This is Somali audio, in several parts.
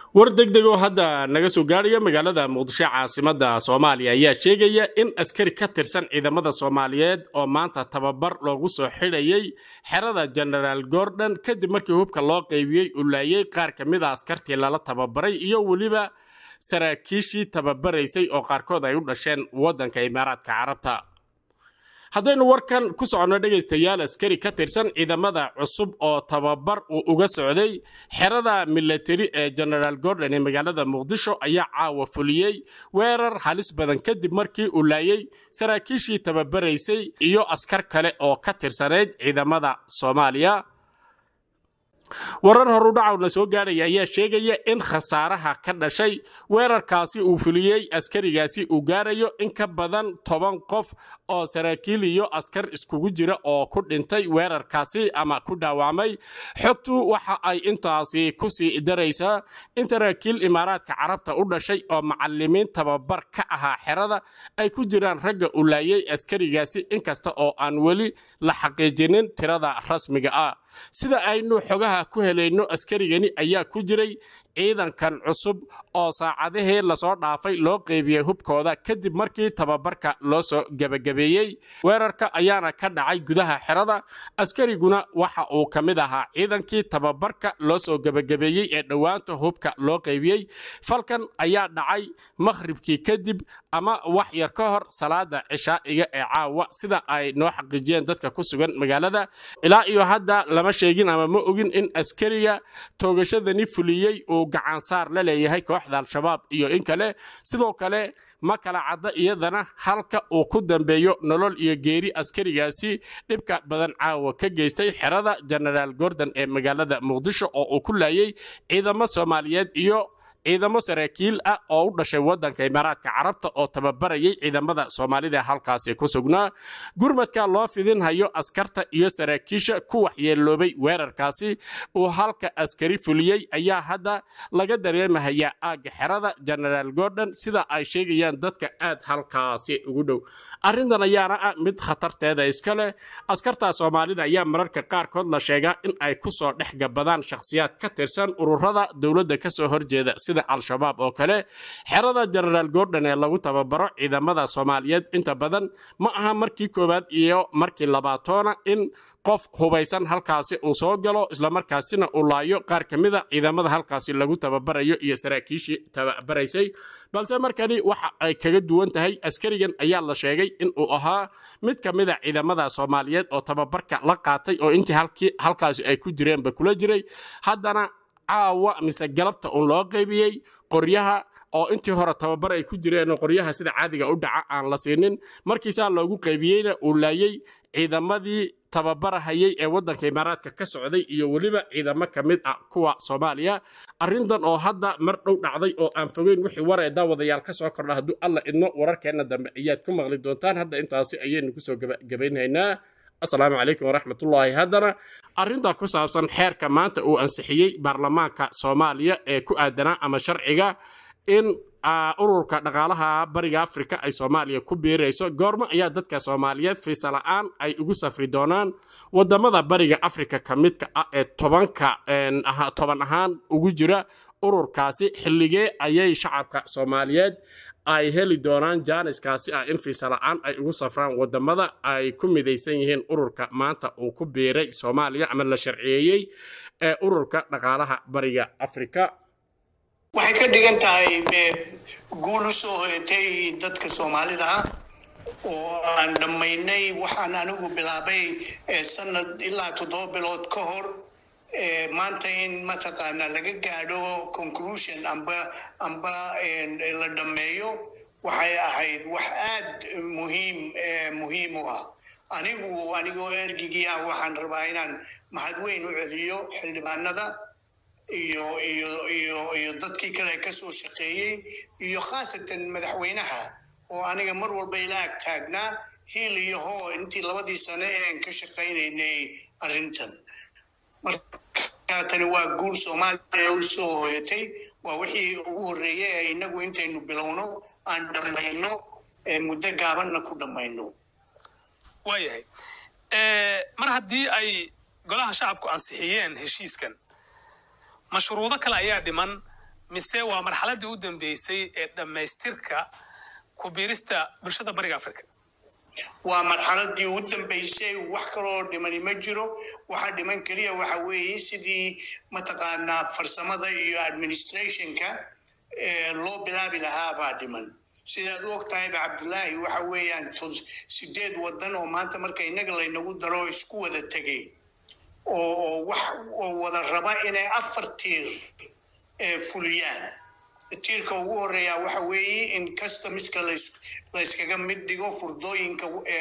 war degdeg oo hadda naga soo gaaraya magaalada muqdisho caasimada soomaaliya ayaa sheegaya in askari ka tirsan ciidamada soomaaliyeed oo maanta tababar loogu soo xidhayay xerada genaraal gordon kadib markii hubka loo qaybiyey uu laayay qaar ka mid a askartii lala tababaray iyo weliba saraakiishii tababaraysay oo qaarkood ay u dhasheen waddanka imaaraadka carabta haddaynu warkan ku soconno dhegaystayaal askari ka tirsan ciidamada cusub oo tababar uu uga socday xerada milatari ee genaraal gordon ee magaalada muqdisho ayaa caawa fuliyey weerar halis badan kadib markii uu laayay saraakiishii tababaraysay iyo askar kale oo ka tirsanayd ciidamada soomaaliya warar horudhacawna soo gaadhaya ayaa sheegaya in khasaaraha ka dhashay weerarkaasi uu fuliyey askarigaasi uu gaarayo in ka badan toban qof oo saraakiil iyo askar iskugu jira oo ku dhintay weerarkaasi ama ku dhaawacmay xogtu waxa ay intaasi kusii daraysaa in saraakiil imaaraadka carabta u dhashay oo macalimiin tababar ka ahaa xerada ay ku jiraan ragga u laayay askarigaasi inkasta oo aan weli la xaqiijinin tirada rasmiga ah sida aynu xogaha ku helayno askarigani ayaa ku jiray ciidankan cusub oo saacadihii lasoo dhaafay loo qeybiyey hubkooda kadib markii tababarka loo soo gebagabeeyey weerarka ayaana ka dhacay gudaha xerada askariguna waxa uu ka mid ahaa ciidankii tababarka loo soo gebagabeeyey ee dhowaanta hubka loo qeybiyey falkan ayaa dhacay makhribkii kadib ama wax yar ka hor salaada cishaa'iga ee caawa sida ay noo xaqiijiyeen dadka ku sugan magaalada ilaa iyo hadda lama sheegin ama ma ogin in askariga toogashadani fuliyey uu gacansaar la leeyahay kooxda al-shabaab iyo in kale sidoo kale ma kala cadda iyadana halka uu ku dambeeyo nolol iyo geeri askarigaasi dhibka badan caawa ka geystay xerada genaraal gordon ee magaalada muqdisho oo uu ku laayay ciidamo soomaaliyeed iyo ciidamo saraakiil ah oo u dhashay waddanka imaaraadka carabta oo tababarayay ciidamada soomaalida halkaasi ku sugnaa gurmadka loo fidinhayo askarta iyo saraakiisha ku waxyeeloobay weerarkaasi uu halka askari fuliyey ayaa hadda laga dareemahayaa aagga xerada genaraal gordon sida ay sheegayaan dadka aad halkaasi ugu dhow arrintan ayaana ah mid khatarteeda iska leh askarta soomaalida ayaa mararka qaarkood la sheegaa in ay kusoo dhex gabadaan shakhsiyaad ka tirsan ururada dowladda kasoo horjeeda al-shabaab oo kale xerada genaraal gordon ee lagu tababaro ciidamada soomaaliyeed inta badan ma aha markii koowaad iyo markii labaatoona in qof hubaysan halkaasi uu soo galo islamarkaasina uu laayo qaar ka mida ciidamada halkaasi lagu tababarayo iyo saraakiishii tababaraysay balse markani waxa ay kaga duwan tahay askarigan ayaa la sheegay in uu ahaa mid ka mida ciidamada soomaaliyeed oo tababarka la qaatay oo intii halkaasi ay ku jireenba kula jiray haddana caawa mise galabta uun loo qaybiyey qoryaha oo intii hore tababar ay ku jireen qoryaha sida caadiga u dhaca aan la siinin markiisaa loogu qaybiyeyna uu laayey ciidamadii tababarahayay ee waddanka imaaraadka ka socday iyo weliba ciidamo ka mid ah kuwa soomaaliya arrintan oo hadda mar dhow dhacday oo aan fogeyn wixii waree daawadayaal ka soo kordha hadduu alla idmo wararkeenna dambe ayaad ku maqli doontaan hadda intaasi ayaynu kusoo gabagabaynaynaa asalaamu calaykum waraxmatullaahi haddana arrinta ku saabsan xeerka maanta uu ansixiyey baarlamaanka soomaaliya ee ku aadanaa ama sharciga in ururka dhaqaalaha bariga afrika ay soomaaliya ku biirayso goormo ayaa dadka soomaaliyeed fiisa la'aan ay ugu safri doonaan wadamada bariga afrika ka midka ah ee tobanka toban ahaan ugu jira ururkaasi xilligee ayay shacabka soomaaliyeed ay heli doonaan jaaniskaasi ah in fiisa la'aan ay ugu safraan wadamada ay ku midaysan yihiin ururka maanta uu ku biiray soomaaliya ama la sharciyeeyey ee ururka dhaqaalaha bariga afrika waxay ka dhigan tahay guul u soo hoyatay dadka soomaalida ah oo aan dhammaynay waxaan anigu bilaabay sanad ilaa toddoba bilood ka hor maanta in mataqaana laga gaadho conclusion amba amba la dhammeeyo waxay ahayd wax aad muhiim muhiim u ah anigu anigoo ergigii ah waxaan rabaa inaan mahad weyn u celiyo xildhibaanada iyo iyo iyo iyo dadkii kale kasoo shaqeeyey iyo khaasatan madaxweynaha oo aniga mar walba ila ag taagnaa hiil iyo hoo intii labadii sano ean ka shaqaynaynay arrintan marka tani waa guul soomaaliya u soo hoyatay waa wixii ugu horreeyay ee inagu intaynu bilowno aan dhammayno muddo gaabanna ku dhammayno waayahay mar haddii ay golaha shacabku ansixiyeen heshiiskan mashruudo kale ayaa dhiman mise waa marxaladdii u dambeysay ee dhammaystirka ku biirista bulshada bariga afrika waa marxaladii u dambeysay wax kaloo dhimani ma jiro waxa dhiman keliya waxa weeye sidii mataqaanaa farsamada iyo administrationka loo bilaabi lahaa baa dhiman sidaad u og tahayba cabdullaahi waxa weeyaan sideed wadan oo maanta marka innaga laynagu daro isku wada tegay oo wax oo wada raba inay afar tiir fuliyaan tiirka ugu horeeya waxa weeye in customiska layskaga mid dhigo furdooyinka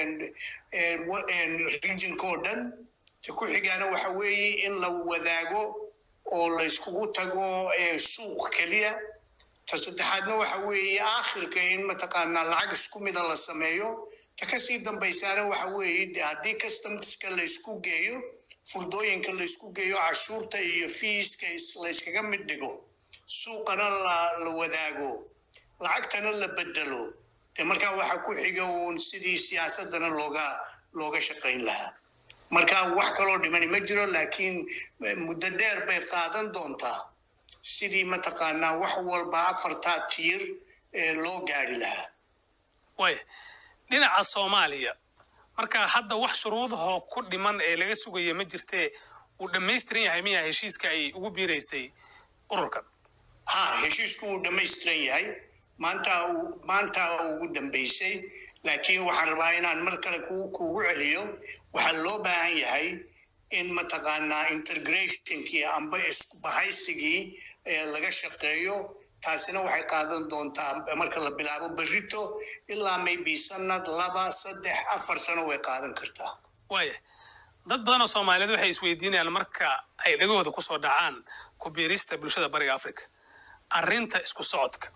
regionka oo dhan ta ku xigaana waxa weeye in la wadaago oo layskugu tago suuq keliya ta saddexaadna waxa weeye aakhirka in mataqaanaa lacag isku mida la sameeyo ta kasii dambaysaana waxa weeye haddii customiska laysku geeyo furdooyinka laysku geeyo cashuurta iyo fiiska layskaga mid dhigo suuqana la wadaago lacagtana la bedelo de markaa waxa ku xiga uun sidii siyaasadana looga looga shaqayn lahaa marka wax kaloo dhimani ma jiro laakiin muddo dheer bay qaadan doontaa sidii mataqaanaa wax walba afartaa tiir loo gaari lahaa waaya dhinaca soomaaliya marka hadda wax shuruudahoo ku dhiman ee laga sugaya ma jirtee uu dhammaystiran yahay miyaa heshiiska ay ugu biiraysay ururkan ha heshiisku wuu dhammaystiran yahay maanta maanta ugu dambaysay laakiin waxaan rabaa inaan mar kale kuugu celiyo waxaa loo baahan yahay in mataqaanaa integrationkii amba isbahaysigii laga shaqeeyo taasina waxay qaadan doontaa marka la bilaabo berrito ilaa maybe sanad laba saddex afar sano way qaadan kartaa waaya dad badan oo soomaaliyeed waxay isweydiinayaan marka ay dhagahooda kusoo dhacaan ku biirista bulshada bariga africa arrinta isku socodka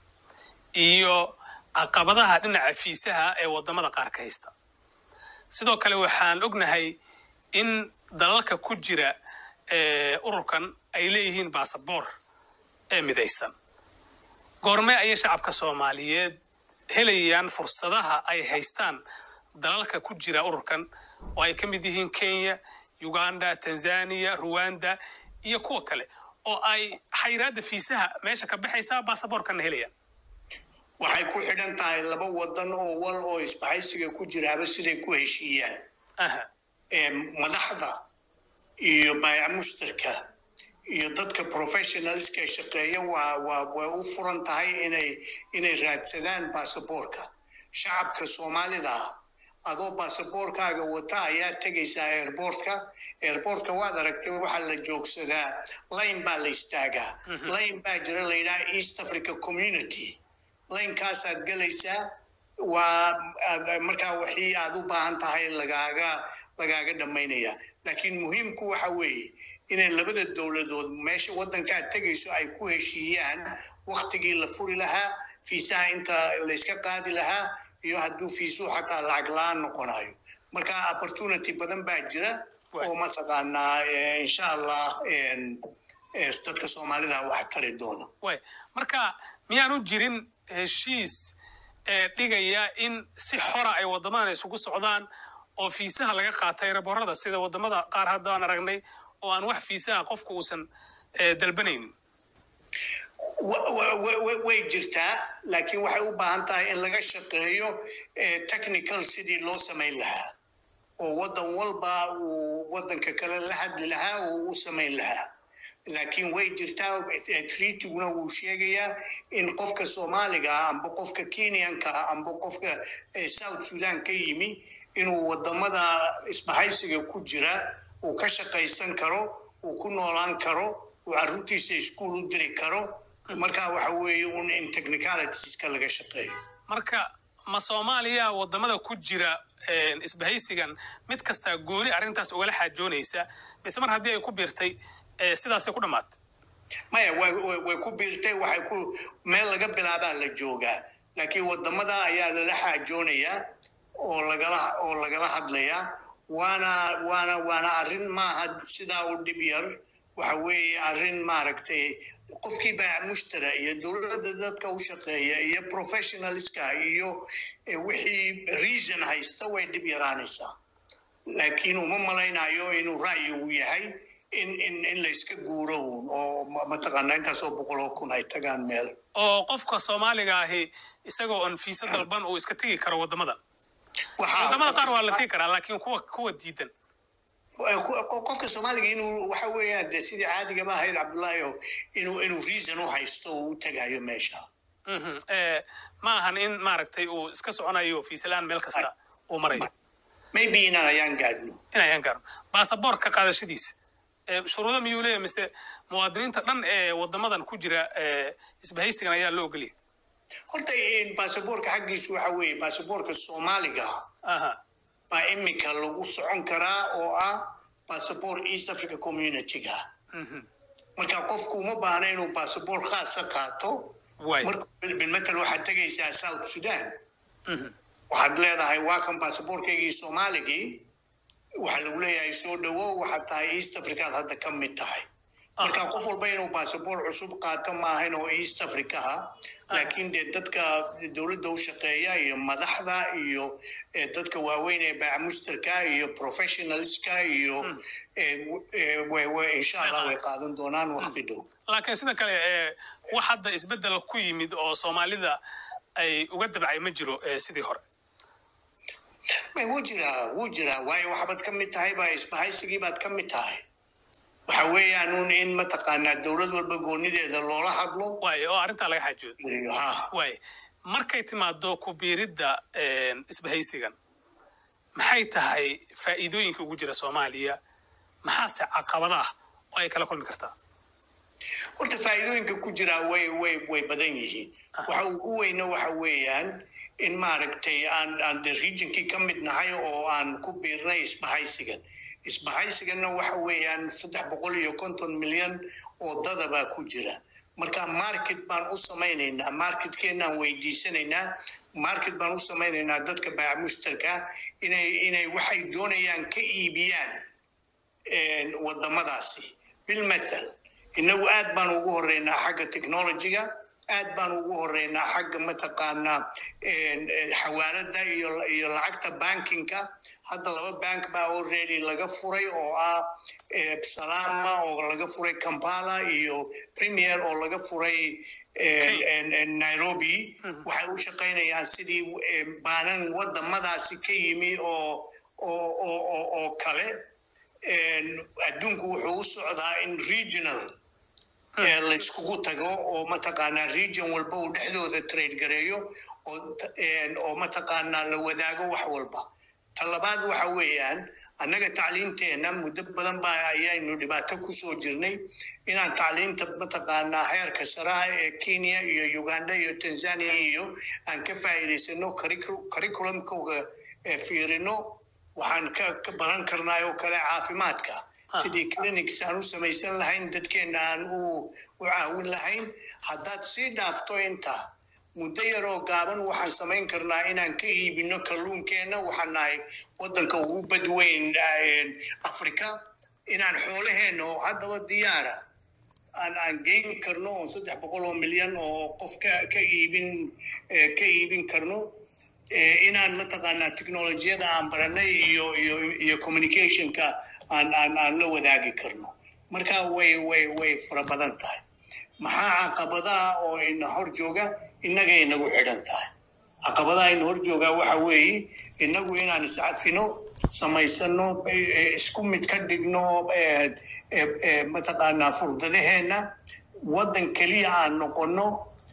iyo caqabadaha dhinaca fiisaha ee waddamada qaar ka haysta sidoo kale waxaan ognahay in dalalka ku jira ururkan ay leeyihiin baasaboor ee midaysan goormee ayay shacabka soomaaliyeed helayaan fursadaha ay haystaan dalalka ku jira ururkan oo ay ka mid yihiin kenya uganda tanzania ruwanda iyo kuwa kale oo ay xayiraadda fiisaha meesha ka baxaysaa baasaboorkanna helayaan waxay ku xidhan tahay laba wadan oo wal oo isbahaysiga ku jiraaba siday ku heshiiyaan madaxda iyo baayac mushtarka iyo dadka professionalska shaqeeya waa waa way u furan tahay inay inay raadsadaan baasaboorka shacabka soomaalida ah adoo baasaboorkaaga wata ayaa tegaysaa airportka airportka waad aragtay waxaa la joogsadaa line baa la istaagaa line baa jira la yidhaha east africa community linekaasaad gelaysaa waa markaa wixii aad u baahan tahay lagaaga lagaaga dhammaynaya laakiin muhiimku waxa weeye inay labada dowladood meesha waddankaad tegayso ay ku heshiiyaan waktigii la furi lahaa fiisaha inta layska qaadi lahaa iyo hadduu fiisuhu xataa lacag la-aan noqonayo marka opportunity badan baa jira oo mataqaanaa insha allah dadka soomaalida wax tari doona marka miyaanu jirin heshiis ee dhigaya in si xora ay waddamadan isugu socdaan oo fiisaha laga qaata eraboorada sida waddamada qaar hadda aan aragnay oo aan wax fiisaha qofku uusan dalbanaynin way jirtaa laakiin waxay u baahan tahay in laga shaqeeyo technical sidii loo samayn lahaa oo waddan walba uu waddanka kale la hadli lahaa oo u samayn lahaa laakiin way jirtaa treatiguna wuu sheegayaa in qofka soomaaliga ah amba qofka kenyanka ah amba qofka south sudan ka yimi inuu waddamada isbahaysiga ku jira uu ka shaqaysan karo uu ku noolaan karo uu carruurtiisa iskuol u diri karo marka waxa weeye un in technicalitiska laga shaqeeyo marka ma soomaaliya waddamada ku jira isbahaysigan mid kastaa gooni arrintaas ugala xaajoonaysa mise mar haddii ay ku biirtay sidaasay ku dhammaatay maya way ku biirtay waxay ku meel laga bilaabaa la joogaa laakiin waddamada ayaa lala xaajoonayaa oo lagala oo lagala hadlayaa waana waana waana arrin maaha sidaa u dhib yar waxa weeye arrin maaragtay qofkii baac mushtara iyo dowladda dadka u shaqeeya iyo professionalska iyo wixii reason haysta way dhib yaraanaysaa laakiin uma malaynayo inuu ra'yigu yahay in in in layska guuro uun oo mataqaanaa intaasoo boqol oo kun ay tagaan meel oo qofka soomaaliga ahi isagoo on fiisa dalban uu iska tegi karo waddamadan Waxaa- waddamada qaar waa la tegi karaa laakiin kuwa kuwa diidan qofka soomaaliga inuu waxa weeyaan de sidii caadigaba ahayd cabdullaahi oo inuu inuu reason u haysto oo u tagayo meesha Mhm. Eh, ma ahan in maaragtay uu iska soconayo fiisalaan meel kasta uu marayo maybe inaan ayaan gaadhno in ayaan gaaro baasaboorka qaadashadiisa eh, shuruudo miyuu leeyahay mise muwaadiniinta dhan ee waddamadan ku jira eh, isbahaysigan ayaa loo ogoliyay horta in baasaboorka xaggiisu waxa weeye baasaboorka soomaaliga aha baa imika lagu socon karaa oo ah baasaboor east africa community-ga Mhm. marka qofku uma baahna inuu baasaboor khaasa qaato waay marka bilmatal waxaad tegaysaa south sudan Mhm. waxaad leedahay waa kan baasaboorkaygii soomaaligii waxaa lagu leeyahay soo dhawow waxaad tahay east africaad hadda ka mid tahay marka qof walba inuu baasaboor cusub qaato maahan oo east africa ah laakiin dee dadka dowladda u shaqeeya iyo madaxda iyo eh, dadka waaweyn ee baamusterka iyo professionalska iyo eh, w- eh, way- way- insha allah way qaadan doonaan waqti dhow laakiin sida kale eh, wax hadda isbeddel ku yimid oo soomaalida ay uga dabcay ma jiro eh, sidii hore may wuu jiraa wuu jiraa waayo waxbaad ka mid tahay baa isbahaysigii baad ka mid tahay waxa weeyaan un in mataqaanaa dowlad walba goonideeda loola hadlo waay oo arrintaa laga xaajoodo ha waay markay timaado ku biiridda eh, isbahaysigan maxay tahay faa'iidooyinka ugu jira soomaaliya maxaase caqabada ah oo ay kala kulmi kartaa horta faa'iidooyinka ku jiraa way way way badan yihiin waxa ugu weyna waxa weeyaan in maaragtay aan aan de regionkii ka mid nahay oo aan ku biirnay isbahaysigan isbahaysiganna waxa weeyaan saddex boqol iyo konton milyan oo dadabaa ku jira marka market baan u samaynaynaa marketkeenaan weydiisanaynaa market baan u samaynaynaa dadka baac mushtarka inay inay waxay doonayaan ka iibiyaan een, wadamadaasi bilmathal inagu aad baan ugu horeynaa xagga technologyga aad baan ugu horeynaa xagga mataqaanaa een, eh, xawaalada iyo iyo lacagta bankinka hadda laba bank baa already laga furay oo ah eh, salama oo laga furay kampala iyo premier oo laga furay een, een, een, nairobi waxay u shaqaynayaan sidii eh, baanan wadamadaasi ka yimi oo oo oo oo oo kale een, adduunku wuxuu u socdaa in regional ee layskugu tago oo mataqaanaa region walba uu dhexdooda trade gareeyo oo t- een, oo mataqaanaa la wadaago wax walba ta labaad waxa weeyaan annaga tacliinteenna muddo badan baa ayaynu dhibaato kusoo jirnay inaan tacliinta mataqaanaa heerka saraha ee kenya iyo uganda iyo tanzania iyo aan ka faa'iidaysano curricu- curriculumkooga ee fiirino waxaan ka ka baran karnaa oo kale caafimaadka sidii clinics aan u samaysan lahayn dadkeena aan u u caawin lahayn haddaad sii dhaafto intaa muddo yaroo gaaban waxaan samayn karnaa inaan ka iibino kalluunkeenna waxaan nahay waddanka ugu badweyn eh, africa inaan xoolaheenna oo haddaba diyaara aan aan geyn karno oo saddex boqol oo milyan oo qof ka ka iibin eh, ka iibin karno eh, inaan mataqaanaa technolojiyada aan baranay iyo iyo iyo communicationka aan aan aan la wadaagi karno marka way way way fara badan tahay maxaa caqabadaha oo ina hor jooga innaga inagu xidhan tahay caqabadaha ina hor jooga waxa weeye inagu inaan iscafino samaysano eh, eh, isku mid ka dhigno eh, eh, eh, mataqaanaa furdadaheenna waddan keliya aan noqono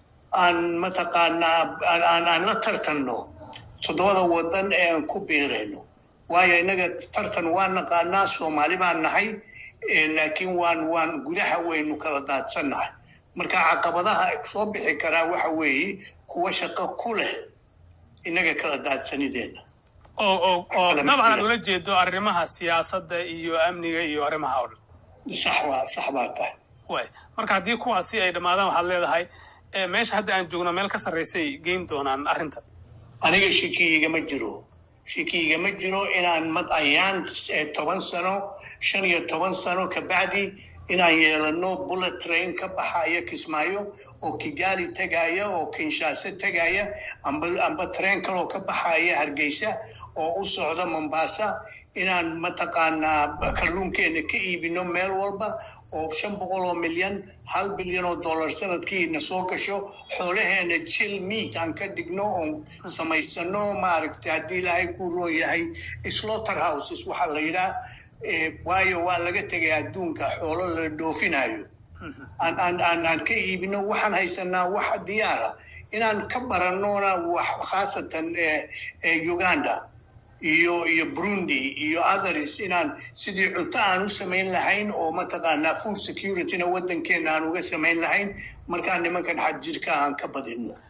aan mataqaanaa aan aan- aan la tartanno toddobada waddan ee aan ku biirayno waayo innaga tartan waan naqaanaa soomaali baan nahay eh, laakiin waan waan gudaha waynu kala daadsannahay marka caqabadaha soo bixi karaa waxa weeye kuwa shaqo ku leh innaga kala daadsanideenna oo oo oo Kala dabcan aad mid ula jeedo arrimaha siyaasadda iyo amniga iyo arrimaha oo dhan sax waa sax baa tahay waay marka haddii kuwaasi ay dhammaadaan waxaad leedahay eh, meesha hadda aan joogno meel ka sarraysay geyn doonaan arrinta aniga shikiigama jiro shikiigama jiro inaan mad ayaan eh, toban sano shan iyo toban sano kabacdi inaan yeelano bullet train ka baxaya kismaayo oo kigali tegaya oo kinshase tegaya amba amba train kaloo ka baxaya hargeysa oo u socda mombasa inaan mataqaanaa kalluunkeena ka iibino meel walba oo shan boqol oo milyan hal bilyan oo dollar sanadkiina soo gasho xoolaheena jil meat aan ka dhigno oon samaysano maaragtay haddii ilaahay ku roon yahay slaughter houses waxaa la yidhaha waayo waa laga tegay adduunka xoolo la dhoofinayo aan aan ka iibino waxaan haysanaa wax diyaara inaan ka baranona wax khaasatan uganda iyo iyo burundi iyo others inaan sidii cunto aan u samayn lahayn oo mataqaanaa food securityna waddankeena aan uga samayn lahayn markaan nimankan xadjirka aan ka badino